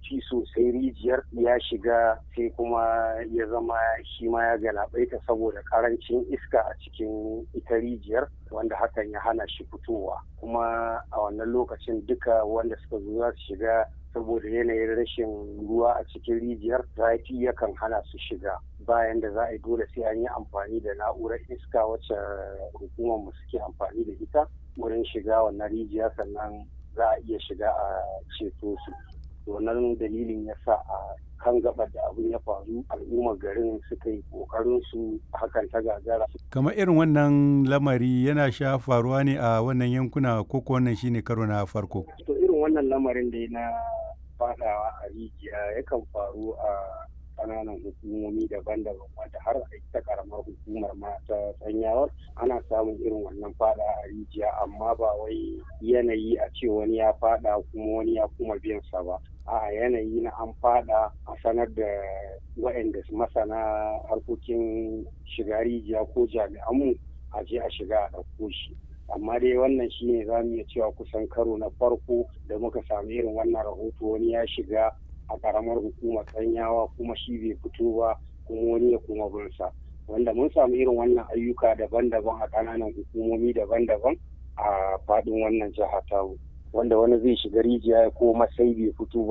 zurfi sosai rijiyar ya shiga sai kuma ya zama shi ma ya galabaita saboda karancin iska a cikin ita rijiyar wanda hakan ya hana shi fitowa kuma a wannan lokacin duka wanda suka zo za su shiga saboda yanayin rashin ruwa a cikin rijiyar zafi yakan hana su shiga bayan da za a yi dole sai an yi amfani da na'urar iska wacce hukumar mu suke amfani da ita wurin shiga wannan rijiya sannan za a iya shiga a ceto su wannan dalilin ya sa a kan gaba da abin ya faru al'ummar garin suka yi kokarin su hakan ta gagara kamar irin wannan lamari yana sha faruwa ne a wannan yankuna ko wannan shine karo na farko to irin wannan lamarin da na fadawa a rijiya yakan faru a kananan hukumomi daban-daban wanda har a ita karamar hukumar ma ta sanyawar ana samun irin wannan fada a rijiya amma ba wai yanayi a ce wani ya fada kuma wani ya kuma biyan sa ba a yanayi na an fada a sanar da waɗanda masana harkokin shiga rijiya ko jami'anmu a je a shiga a ɗauko shi amma dai wannan shine za mu iya cewa kusan karo na farko da muka sami irin wannan rahoto wani ya shiga a karamar hukumar tsanyawa kuma shi bai fito ba kuma wani ya kuma binsa wanda mun samu irin wannan ayyuka daban-daban a ƙananan hukumomi daban-daban a faɗin wannan jiha tamu wanda wani zai shiga rijiya ko masai bai fito